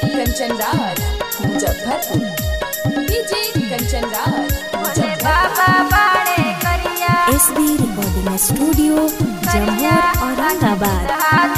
Kanchan Raj Muzaffarpur DJ Kanchan Raj Muzaffarpur S B recording studio Jammu Aurangabad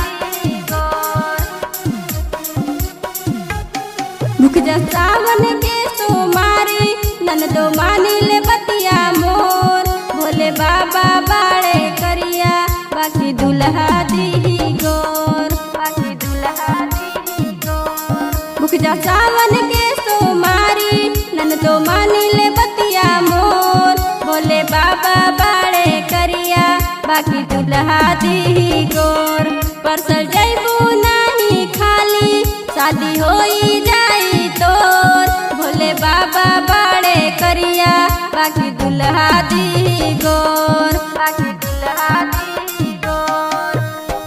रुक जा सावन के सोमारी ननदो मानी ले बतिया मोर भोले बाबा बाड़े करिया बाकी दुल्हा दी गोर बाकी दुल्हा दी गोर रुक जा सावन के सोमारी ननदो मानी ले बतिया मोर भोले बाबा बाड़े करिया बाकी दुल्हा दी गोर परसल जैबू नहीं खाली शादी होई जाई तोर भोले बाबा बाड़े करिया बाकी दुल्हा दी गोर बाकी दुल्हा दी गोर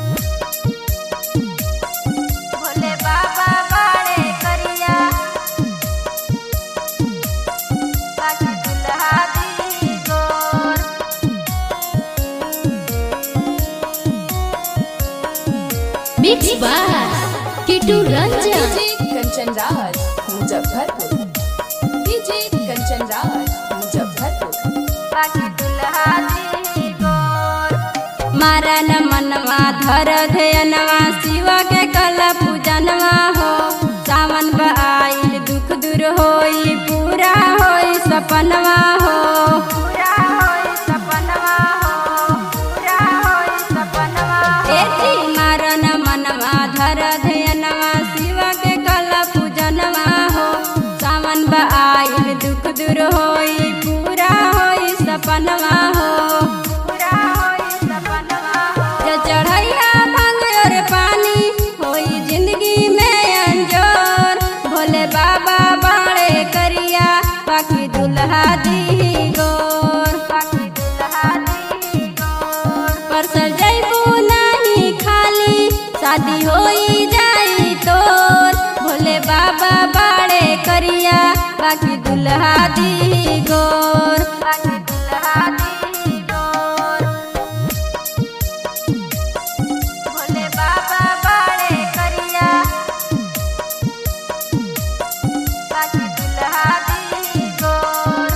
भोले बाबा बाड़े करिया बाकी दुल्हा दी गोर mix by Kitu Ranjan DJ Kanchan Raj Muzaffarpur DJ Kanchan Raj Muzaffarpur बाकी दुल्हा दी गोर मारन मनवा धर धयनवा शिवा के कल पूजनवा हो सावन आइल दुख दूर होई पूरा होई सपनवा हो पूरा होई सपनवा हो पूरा होई सपनवा एती मारन मनवा धर धयनवा शिवा के कल पूजनवा हो सावन आइल दुख दूर होई पूरा होई सपनवा हो पूरा होई सपनवा हो जे चढ़ैया भांग और पानी होई जिंदगी में अंजोर भोले बाबा बाड़े करिया बाकी दुल्हा दी गोर बाकी दुल्हा दी गोर परसल जैबू नहीं खाली शादी होई जाई तोर भोले बाबा बाड़े करिया बाकी दुल्हा दी गोर बाकी दुल्हा दी गोर भोले बाबा बाड़े करिया बाकी दुल्हा दी गोर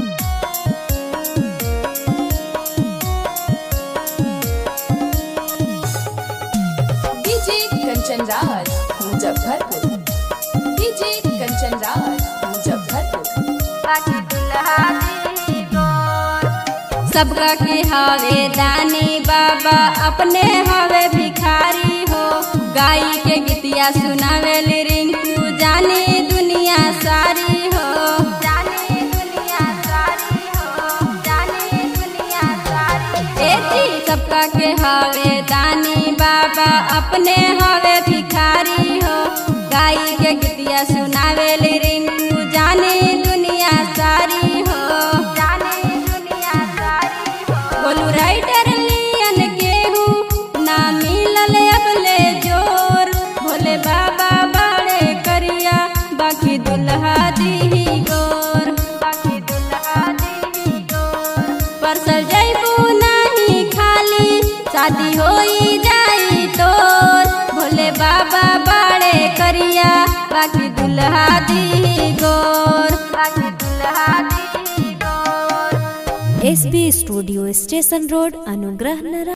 डीजे कंचन राज मुजफ्फरपुर डीजे कंचन राज मुजफ्फरपुर बाकी दुल्हा दी गोर सबका के हवे दानी बाबा अपने हवे भिखारी हो गाई के गीतिया सुनावे रिंकू जानी दुनिया सारी हो जानी दुनिया सारी हो जानी दुनिया सारी एती सबका के हवे दानी बाबा अपने हवे भिखारी हो गाई के गीतिया सुनावे रिंकू जानी दुनिया सारी हो जानी दुनिया सारी हो बोलू राइटर लियन केहू ना मिलल अबले जोर भोले बाबा बाड़े करिया बाकी दुल्हा दी गोर बाकी दुल्हा दी गोर परसल जैबू नहीं खाली शादी होई जाई तोर भोले बाबा बाड़े करिया बाकी दुल्हा दी गोर बाकी दुल्हा दी गोर S B studio station road Anugrah नगर